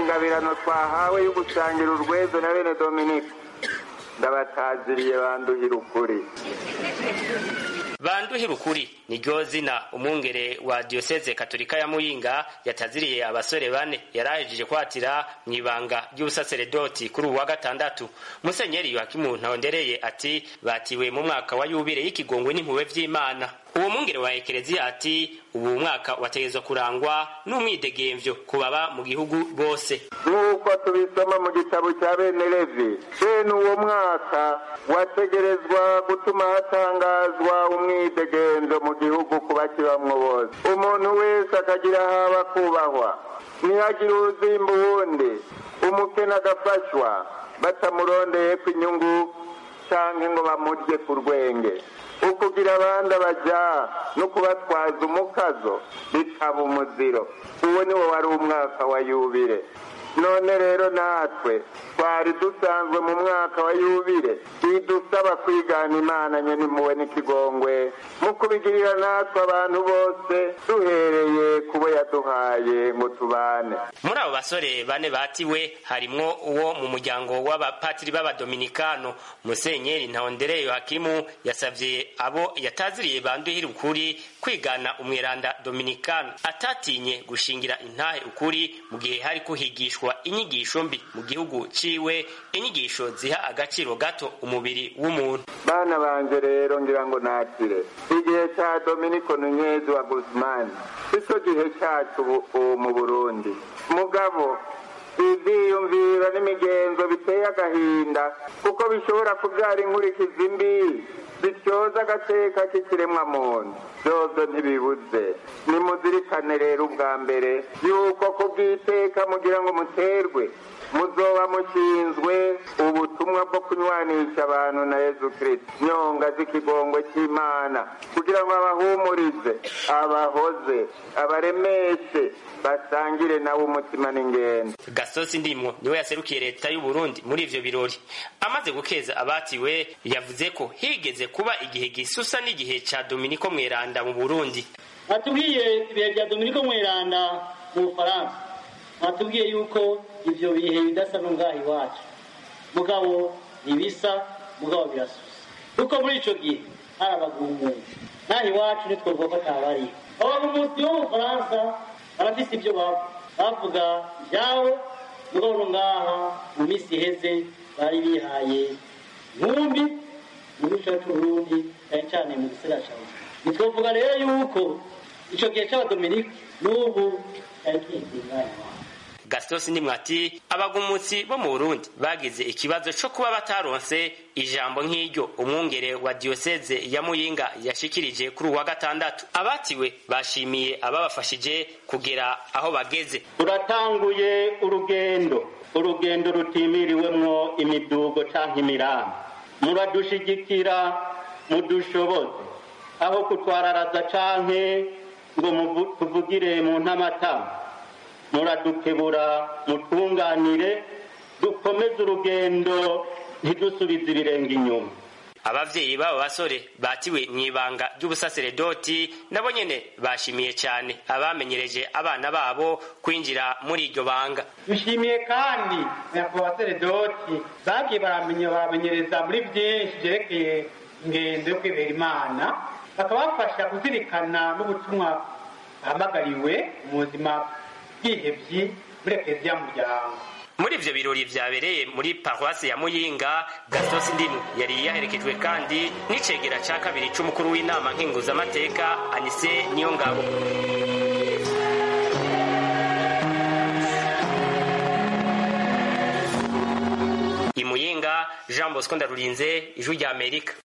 ingabirano twahawe yo gusangira urwezo na bene dominike ndabataziriye banduhira ukuri banduhira ukuri niryo zina umwungere wa diyoseze katolika ya muyinga yataziriye abasore bane yarahejeje kwatira mu ibanga ry'ubusaseredoti kuri ubu wa gatandatu musenyeri yohakimu ntahondereye ati batiwe mu mwaka wa yubire y'ikigongwe n'impuwe vy'imana uwo mwungere wa ekereziya ati ubu mwaka wategezwa kurangwa n'umwidegemvyo ku baba mu gihugu bose nk'uko tubisoma mu gitabo cya bene levi bene uwo mwaka wategerezwa gutuma hatangazwa umwidegemvyo mu gihugu ku bakibamwo bose umuntu wese akagira haba kubahwa ntihagire uzimba uwundi umukene agafashwa batamurondeyeko inyungu canke ngo bamurye ku rwenge ukugira abandi abaja no kubatwaza umukazo bitaba umuziro uwo niwo wari umwaka wa yubire none rero natwe twari dusanzwe mu mwaka wa yubire idusaba kwigana imana nyene impuwe n'ikigongwe mu kubigirira natwe abantu bose duhereye kubo yaduhaye ngo tubane muri abo basore bane batiwe harimwo uwo mu muryango w'abapatiri b'abadominikano musenyeri ntahondere yohakimu yasavye abo yataziriye banduhira ukuri kwigana umweranda dominikano atatinye gushingira intahe ukuri mu gihe hari kuhigishwa inyigisho mbi mu gihugu ciwe inyigisho ziha agaciro gato umubiri w'umuntu bana banje rero ngira ngo nakire igihe ca dominiko nunyezi wa guzmani sico gihe cacu ubu mu burundi mugabo ivyiyumviro n'imigenzo biteye agahinda kuko bishobora kuvyara inkurikizi mbi zityoza agateka k'ikiremwa muntu vyovyo ntibibuze nimuzirikane rero ubwa mbere yuko kubw'iteka mugira ngo muterwe muzoba mushinzwe ubutumwa bwo kunywanisha abantu na yezu kristo nyonga z'ikigongwe cy'imana kugira ngo abahumurize abahoze abaremeshe basangire nawe umutima n'ingendo gasosi ndimwo niwe yaserukiye leta y'u Burundi muri ivyo birori amaze gukeza abatiwe yavuze ko higeze kuba igihe gisusa n'igihe ca Dominiko Mweranda mu Burundi batubwiye ibihe bya Dominiko Mweranda mu Bufaransa batubwiye yuko ivyo bihe bidasa n'ungaha iwacu mugabo ntibisa mugabo birasusa kuko muri ico gihe hari abagumuzi naha iwacu ntitwovuga ko atabariho abagumuzi bo mu Bufaransa barafise ibyo bavuga bavuga ivyabo mugabo no ngaha mu misi iheze bari bihaye nkumbi mu gihugu cacu c'Uburundi cane cane mu gisagara ca Bujumbura ntitwovuga rero yuko ico gihe c'abadominike n'ubu cari kihinganye iwacu Gastos Ndimwati abagumutsi bo mu Burundi bagize ikibazo co kuba bataronse ijambo nk'iryo umwungere wa diocese ya Muyinga yashikirije kuri uwa gatandatu abatiwe bashimiye ababafashije kugera aho bageze turatanguye urugendo urugendo rutimiriwemwo imidugo canke imirambi muradushigikira mudushoboze aho kutwararaza canke ngo tuvugire mu ntamatama muradukebura mutunganire dukomeze urugendo ntidusubize ibirenge inyuma abavyeyi b'abo basore batiwe mw'ibanga ry'ubusaseredoti nabo nyene bashimiye cyane abamenyereje abana babo kwinjira muri iryo banga dushimiye kandi nyakubahwa basaseredoti bagiye baramenya baramenyereza muri byinshi byerekeye ingendo yo kwibera imana bakabafasha kuzirikana n'ubutumwa bahamagariwe mu buzima bwihebyi muri ekereziya muryango muri ivyo birori vyabereye muri paruwasi ya muyinga gasosi ndimu yari yaherekejwe kandi n'icegera ca kabiri c'umukuru w'inama nkenguzamateka anise niyo ngabo imuyinga jean bosco ndarurinze ijwi rya amerika